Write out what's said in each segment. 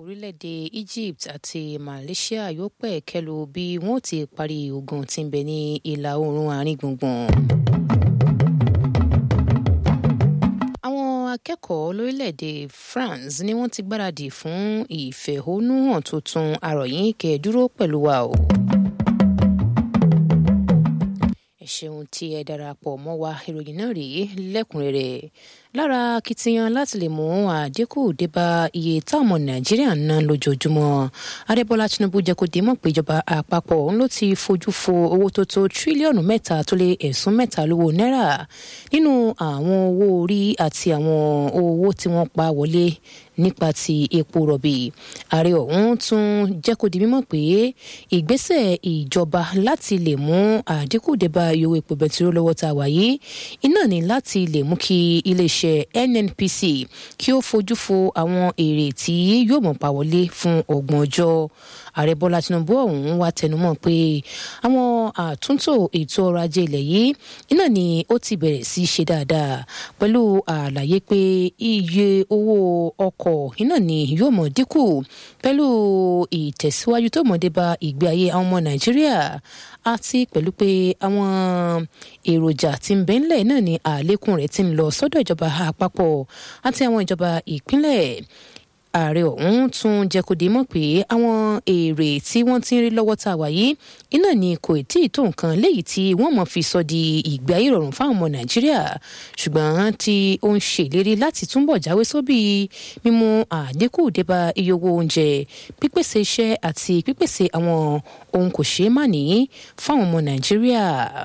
orílẹ̀-èdè Egypt àti Malaysia yóò pẹ̀ kẹ́lu bí wọ́n ti parí ogun tí ń bẹ ní ìlà oòrùn àárín gbùngbùn. àwọn akẹ́kọ̀ọ́ lórílẹ̀‐èdè France ni wọ́n ti gbáradì fún ìfẹ̀hónúhàn tuntun àròyìn kẹ́ẹ̀dúró pẹ̀lú wa o. ẹ ṣeun tí ẹ darapọ̀ mọ́ wa ìròyìn náà rèé lẹ́kùnrẹ́rẹ́ lára akitiyan láti lè mú àdínkù débá iye táwọn ọmọ nàìjíríà ń ná lójoojúmọ́ adébọ́lá tinubu jẹ́ kó dé mọ̀ pé ìjọba àpapọ̀ ń ló ti fojú fo owó tó tó tírílíọ̀nù mẹ́ta tó lé ẹ̀sùn mẹ́ta lówó náírà nínú àwọn owó orí àti àwọn owó tí wọ́n pa wọlé nípa ti epo rọ̀bì ààrẹ ọ̀hún tún jẹ́ kó di mímọ̀ pé ìgbésẹ̀ ìjọba láti lè mú àdínkù débá iye owó epo bẹtiró lọ́wọ́ tá a wà yìí iná ní láti lè mú kí iléeṣẹ́ NNPC kí ó fojú fo àwọn èrè tí yóò mọ̀ pa wọlé fún ọgbọ̀n ọjọ́ ààrẹ bọ́lá tinubu ọ̀hún wá tẹnumọ́ pé àwọn àtúntò ètò ọrọ̀ ajé ilẹ̀ yìí iná ni ó ti bẹ̀rẹ̀ sí ṣe dáadáa pẹ̀lú àlàyé pé iye owó ọkọ̀ iná ni yóò mọ̀ dínkù pẹ̀lú ìtẹ̀síwájú tó mọ̀ dé bá ìgbé ayé àwọn ọmọ nàìjíríà àti pẹ̀lú pé àwọn èròjà tí ń bẹ ńlẹ̀ náà ni àlékún rẹ̀ ti ń lọ sọ́dọ̀ ìjọba àpapọ̀ àti àwọn ìjọba ìpínlẹ̀ ààrẹ ọ̀hún tún jẹ́ kó di mọ̀ pé àwọn èrè tí wọ́n ti ń rí lọ́wọ́ tá a wà yìí iná ni kò tí ì tó nǹkan léyìí tí wọ́n mọ̀ fi sọ di ìgbé ayé ìrọ̀rùn fáwọn ọmọ nàìjíríà ṣùgbọ́n tí ó ń ṣèlérí láti túbọ̀ jáwé sóbì mímú àdínkù débá iye owó oúnjẹ pípèsè iṣẹ́ àti pípèsè àwọn ohun kò ṣeé má ní fáwọn ọmọ nàìjíríà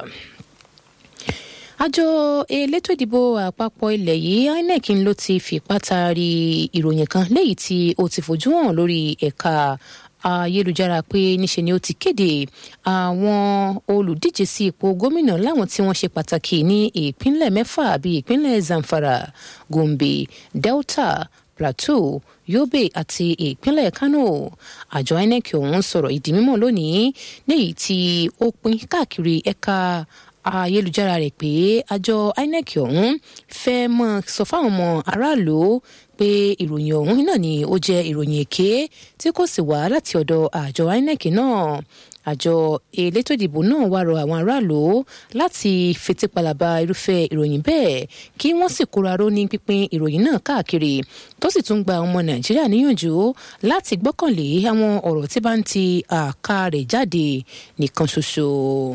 àjọ elétò ìdìbò àpapọ̀ ilẹ̀ yìí INEC ló ti fipá taari ìròyìn kan léyìí tí ó ti fojú hàn lórí ẹ̀ka ayélujára pé níṣe ni ó ti kéde àwọn olùdíje sí ipò gómìnà láwọn tí wọ́n ṣe pàtàkì ní ìpínlẹ̀ mẹ́fà bíi ìpínlẹ̀ Zamfara Gombe Delta Plateau Yobe àti ìpínlẹ̀ Kano àjọ INEC ọ̀hún sọ̀rọ̀ ìdí mímọ̀ lónìí léyìí tí ó pín káàkiri ẹ̀ka ayélujára rẹ̀ pé àjọ INEC ọ̀hún fẹ́ mọ́ sọ fáwọn ọmọ aráàlú pé ìròyìn ọ̀hún náà ni ó jẹ́ ìròyìn èké tí kò sì wá láti ọ̀dọ̀ àjọ INEC náà àjọ elétò ìdìbò náà wá rọ àwọn aráàlú láti fetípalaba irúfẹ́ ìròyìn bẹ́ẹ̀ kí wọ́n sì kóra ró ní pínpín ìròyìn náà káàkiri tó sì tún gba ọmọ nàìjíríà níyànjú láti gbọ́kànlé àwọn ọ̀rọ̀ tí bá ń ti àká rẹ̀ jáde nìkan ṣoṣo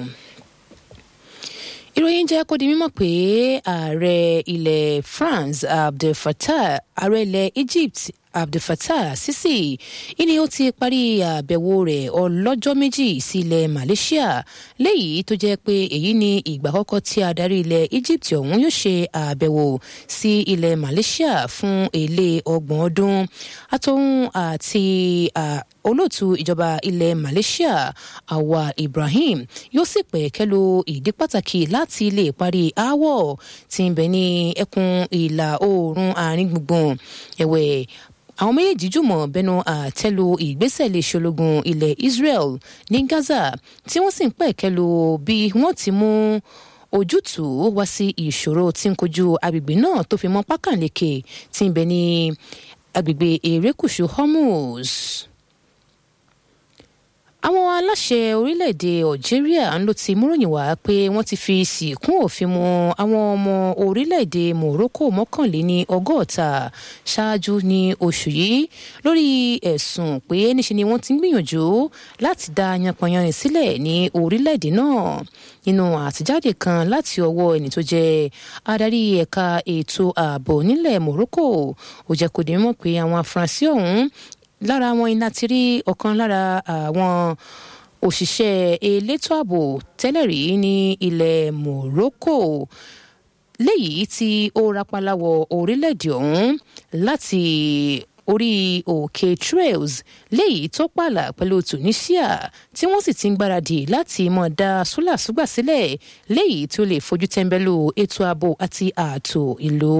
ìròyìn jẹ́ kó di mímọ̀ pé ààrẹ ilẹ̀ France Abdel Fattah ààrẹ ilẹ̀ Egypt Abdel Fattah Sisi ìní ó ti parí àbẹ̀wò rẹ̀ ọlọ́jọ́ méjì sí ilẹ̀ Malaysia léyìí tó jẹ́ pé èyí ni ìgbà àkọ́kọ́ tí adarí ilẹ̀ Egypt ọ̀hún yóò ṣe àbẹ̀wò sí ilẹ̀ Malaysia fún èlé ọgbọ̀n ọdún àtòun àti olóòtú ìjọba ilẹ̀ Malaysia Awa Ibrahim yóò sì pẹ̀kẹ́lu ìdí pàtàkì láti lè parí aáwọ̀ tí ń bẹ ní ẹkùn ìlà oòrùn àárín gbùngbùn ẹ̀wẹ̀ àwọn méjèèjì jùmọ̀ bẹnu àtẹ́lu ìgbésẹ̀ lè ṣológun ilẹ̀ Israel ní Gaza tí wọ́n sì ń pẹ̀kẹ́lu bí wọ́n ti mú ojútùú wá sí ìṣòro tí ń kojú agbègbè náà tó fi mọ́ pákànleke tí ń bẹ ní agbègbè erékùṣù Hormuz àwọn aláṣẹ orílẹ̀-èdè Algeria ń ló ti múròyìn wá pé wọ́n ti fi sìnkún òfin mu àwọn ọmọ orílẹ̀-èdè Morocco mọ́kànléní ọgọ́ta ṣáájú ní oṣù yìí lórí ẹ̀sùn pé níṣe ni wọ́n ti ń gbìyànjú láti dá yanpanyanrin sílẹ̀ ní orílẹ̀-èdè náà nínú àtijáde kan láti ọwọ́ ẹni tó jẹ́ adarí ẹ̀ka ètò ààbò nílẹ̀ Morocco ó jẹ́ kó di mímọ̀ pé àwọn afurasí ọ̀hún lára wọn iná ti rí ọ̀kan lára àwọn òṣìṣẹ́ elétò ààbò tẹ́lẹ̀ rí ní ilẹ̀ Morocco léyìí tí ó rapala wọ orílẹ̀-èdè ọ̀hún láti orí òkè trails léyìí tó pààlà pẹ̀lú Tunisia tí wọ́n sì ti ń gbáradì láti mọ̀ dá súlàsúgbà sílẹ̀ léyìí tó lè fojú tẹ́ńbẹ́lú ètò ààbò àti ààtò ìlú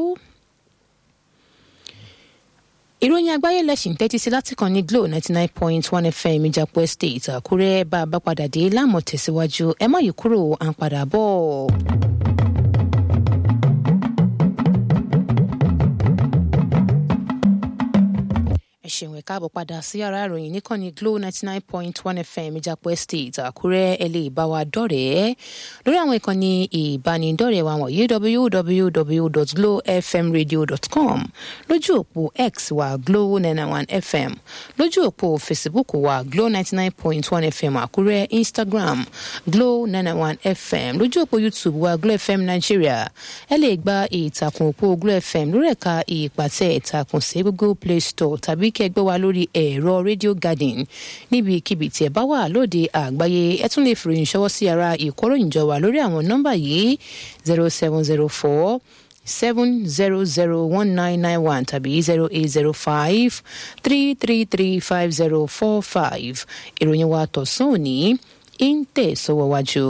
ìròyìn àgbáyé lẹ́sìn tẹ́tí sí láti kàn ní Glo ninety nine point one FM ìjàpọ̀ estate Àkúrẹ́ bá a bá padà dé láàmú tẹ̀síwájú ẹ má yí kúrò à ń padà bọ̀. ẹ ṣeun ẹ káàbọ̀ padà sí yàrá ìròyìn níkànnì Glo ninety nine point one FM ìjàpọ̀ estate Àkúrẹ́ ẹ lè bá wa dọ̀rẹ́ lórí àwọn ìkànnì ìbánidọ́rẹ̀ẹ́ wa wọ̀nyí www.glowfmradio.com lójú òpó X wa Glo nine one FM lójú òpó Facebook wa Glo ninety nine point one FM Àkúrẹ́ Instagram Glo nine one FM lójú òpó YouTube wa Glo FM Nigeria ẹ lè gba ìtàkùn òpó Glo FM lórí ẹ̀ka ìpàtẹ ìtàkùn sí Google Play Store tàbí kí ẹ gbọ́ wa lórí ẹ̀rọ Radio Garden níbikíbi tí ẹ bá wà lóde àgbáyé ẹ tún lè fi ìròyìn ṣọwọ́ sí ara ìkóròyìnjọ wa lórí àwọn nọ́mbà yìí zero seven zero four seven zero zero one nine nine one tàbí zero eight zero five three three three five zero four five ìròyìn wa tọ̀sán òní ń tẹ̀sọ́wọ́ wájú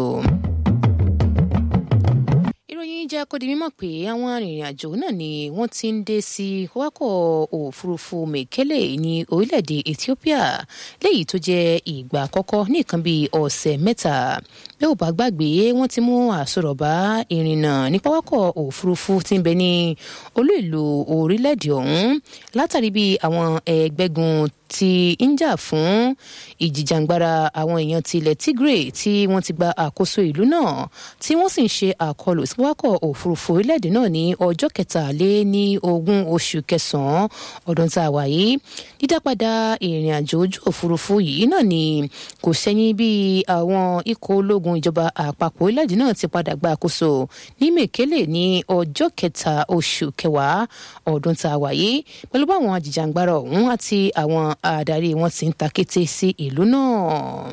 ìròyìn jẹ́ kó di mímọ̀ pé àwọn arìnrìn-àjò náà ni wọ́n ti ń dé sí wákọ̀ òfurufú mekele ní orílẹ̀-èdè Ethiopia léyìí tó jẹ́ ìgbà àkọ́kọ́ ní nǹkan bíi ọ̀sẹ̀ mẹ́ta bí ò bá gbàgbé wọ́n ti mú àsọ̀rọ̀bá ìrìnnà ní pápákọ̀ òfurufú tí ń bẹ ní olú ìlú orílẹ̀-èdè ọ̀hún látàrí bí àwọn ẹgbẹ́gun ti ń jà fún ìjìjàngbara àwọn èèyàn ti ilẹ̀ Tigray tí wọ́n ti gba àkóso ìlú náà tí wọ́n sì ń ṣe àkọlù sí pápákọ̀ òfurufú orílẹ̀-èdè náà ní ọjọ́ kẹtàlé ní ogún oṣù kẹsàn-án ọdún tá a wà yìí dídápadà ìrìn àjò ojú òfurufú yìí náà ni kò sẹ́yìn bí àwọn ikọ̀ ológun ìjọba àpapọ̀ orílẹ̀-èdè náà ti padà gba àkóso ní Mekele ní ọjọ́ kẹta oṣù kẹwàá ọdún tá a wà yìí pẹ̀lú báwọn ajìjàngbara ọ̀hún àti àwọn adarí wọn ti ń ta kété sí ìlú náà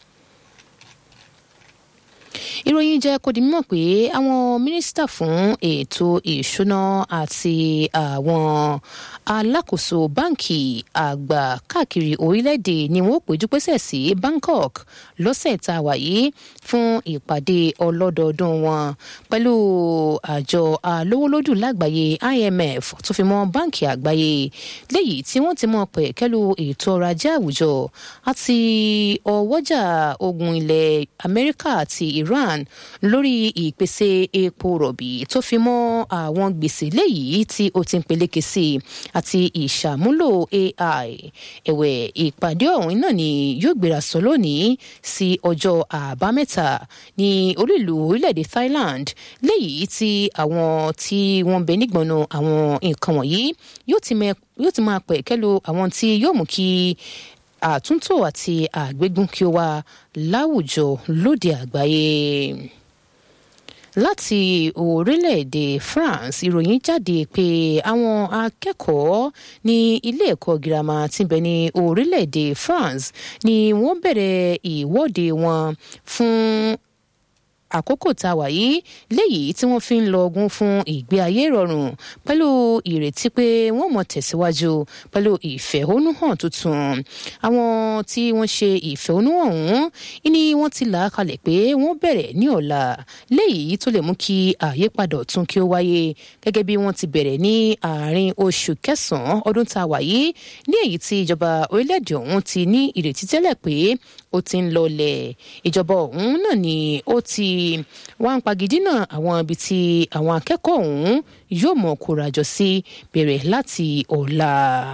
ìròyìn jẹ́ kó di mímọ̀ pé àwọn mínísítà fún ètò ìṣúná àti àwọn alákòóso báǹkì àgbà káàkiri orílẹ̀-èdè ni wọ́n péjú pésẹ̀ sí Bangkok lọ́sẹ̀ tá a wà yìí fún ìpàdé ọlọ́dọọdún wọn pẹ̀lú àjọ alówólódù lágbàáyé IMF tó fi mọ́ báǹkì àgbáyé léyìí tí wọ́n ti mọ̀ pẹ̀kẹ́lú ètò ọrọ̀ ajé àwùjọ àti ọwọ́jà ogun ilẹ̀ Amẹ́ríkà àti Iran lórí ìpèsè epo rọ̀bì tó fi mọ́ àwọn gbèsè léyìí tí ó ti ń peléke sí i àti ìṣàmúlò AI ẹ̀wẹ̀ ìpàdé ọ̀hún náà ni yóò gbéra sọ lónìí sí ọjọ́ àbámẹ́ta ní olú-ìlú orílẹ̀-èdè Thailand léyìí tí àwọn tí wọ́n bẹ nígbọ̀nà àwọn nǹkan wọ̀nyí yóò ti máa pẹ̀ kẹ́lu àwọn tí yóò mú kí àtúntò àti àgbégún kí ó wà láwùjọ lóde àgbáyé láti orílẹ̀-èdè France ìròyìn jáde pé àwọn akẹ́kọ̀ọ́ ní ilé ẹ̀kọ́ girama tí ń bẹ ní orílẹ̀-èdè France ni wọ́n bẹ̀rẹ̀ ìwọ́de wọn fún àkókò tá a wà yìí léyìí tí wọ́n fi ń lọ ogun fún ìgbé ayé ìrọ̀rùn pẹ̀lú ìrètí pé wọ́n mọ̀ tẹ̀síwájú pẹ̀lú ìfẹ̀hónúhàn tuntun àwọn tí wọ́n ṣe ìfẹ̀hónúhàn ọ̀hún ni wọ́n ti là á kalẹ̀ pé wọ́n bẹ̀rẹ̀ ní ọ̀la léyìí tó lè mú kí àyípadà ọ̀tun kí ó wáyé gẹ́gẹ́ bí wọ́n ti bẹ̀rẹ̀ ní àárín oṣù kẹsàn-án ọdún tá a wà yìí ní èyí tí ìjọba orílẹ̀-èdè ọ̀hún ti ní ìrètí tẹ́lẹ̀ pé ó ti ń lọlẹ̀ ìjọba ọ̀hún náà ni ó ti wá ń pagidínà àwọn ibi tí àwọn akẹ́kọ̀ọ́ ọ̀hún yóò mọ̀ kórajọ sí bẹ̀rẹ̀ láti ọ̀la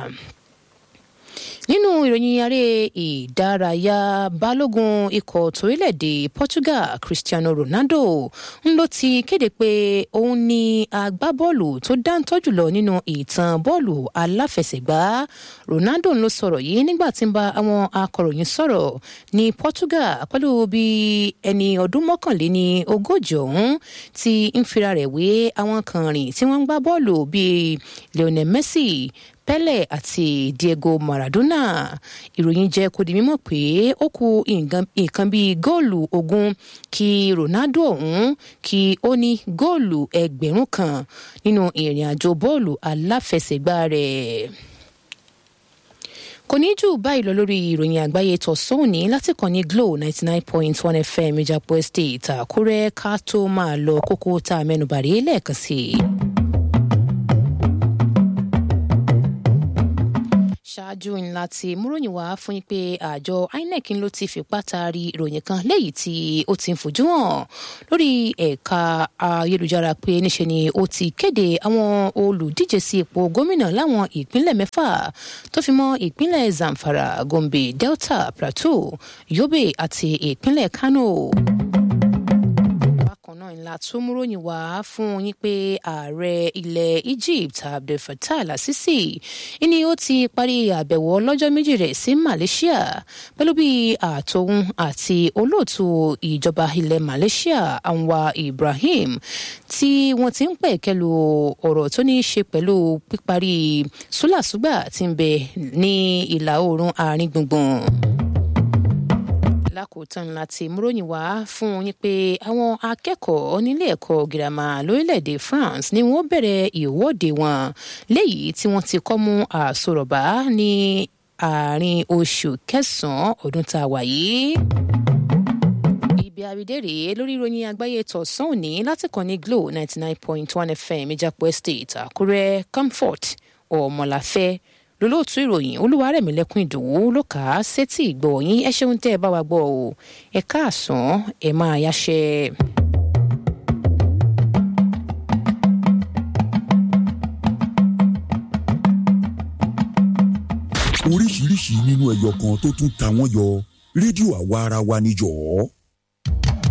nínú ìròyìn aré ìdárayá balógun ikọ̀ torílẹ̀-èdè Portugal Cristiano Ronaldo ń ló ti kéde pé òun ni agbábọ́ọ̀lù tó dáńtọ́ jùlọ nínú ìtàn bọ́ọ̀lù aláfẹsẹ̀gbá Ronaldo ń ló sọ̀rọ̀ yìí nígbà tí ń bá àwọn akọ̀ròyìn sọ̀rọ̀ ní Portugal pẹ̀lú bí ẹni ọdún mọ́kànléní ogójì ọ̀hún ti ń fira rẹ̀ wé àwọn kan rìn tí wọ́n ń gbá bọ́ọ̀lù bíi Lionel Messi Pele àti Diego Maradona ìròyìn jẹ́ kó di mímọ̀ pé ó kù nǹkan bíi góòlù ogún kí Ronaldo ọ̀hún kí ó ní góòlù ẹgbẹ̀rún kan nínú ìrìn àjò bọ́ọ̀lù aláfẹsẹ̀gbá rẹ̀ kò ní jù báyìí lọ lórí ìròyìn àgbáyé tọ̀sán òní láti kàn ní Glo ninety nine point one FM Ìjàpọ̀ Estate Àkúrẹ́ ká tó máa lọ kókó tá a mẹ́nubà rí lẹ́ẹ̀kan sí i. ṣáájú ńlá ti múròyìn wá fún yín pé àjọ inec ló ti fipá taari ìròyìn kan léyìí tí ó ti ń fojú hàn lórí ẹ̀ka ayélujára pé níṣe ni ó ti kéde àwọn olùdíje sí ipò gómìnà láwọn ìpínlẹ̀ mẹ́fà tó fi mọ́ ìpínlẹ̀ zamfara gombe delta plateau yobe àti ìpínlẹ̀ kano bákan náà ńlá tó múròyìn wá fún yín pé ààrẹ ilẹ̀ egypt abdel fattah al-sisi ni ó ti parí àbẹ̀wò ọlọ́jọ́ méjì rẹ̀ sí malaysia pẹ̀lú bí àtòun àti olóòtú ìjọba ilẹ̀ malaysia anwar ibrahim tí wọ́n ti ń pẹ̀kẹ́lu ọ̀rọ̀ tó ní í ṣe pẹ̀lú píparí súlàsúgbà tí ń bẹ ní ìlà oòrùn àárín gbùngbùn lákòótán láti múròyìn wá fún yín pé àwọn akẹ́kọ̀ọ́ nílé ẹ̀kọ́ girama lórílẹ̀‐èdè France ni wọ́n bẹ̀rẹ̀ ìwọ́de wọn léyìí tí wọ́n ti kọ́ mú àsọ̀rọ̀bá ní àárín oṣù kẹsàn-án ọdún tá a wà yìí ibi àrídé rèé lórí ìròyìn àgbáyé tọ̀sán òní láti kàn ní glo ninety nine point one fm ìjàpọ̀ estate àkúrẹ́ comfort ọmọláfẹ́ lólóòtú ìròyìn olúwarẹ̀mílẹ́kùn ìdòwú ló kà á sétí ìgbọ̀nyín ẹ ṣeun tẹ́ ẹ bá wa gbọ́ o ẹ káàsán ẹ máa yáṣẹ́. oríṣiríṣi nínú ẹyọ kan tó tún ta wọ́n yọ rédíò àwa ara wa níjọ́.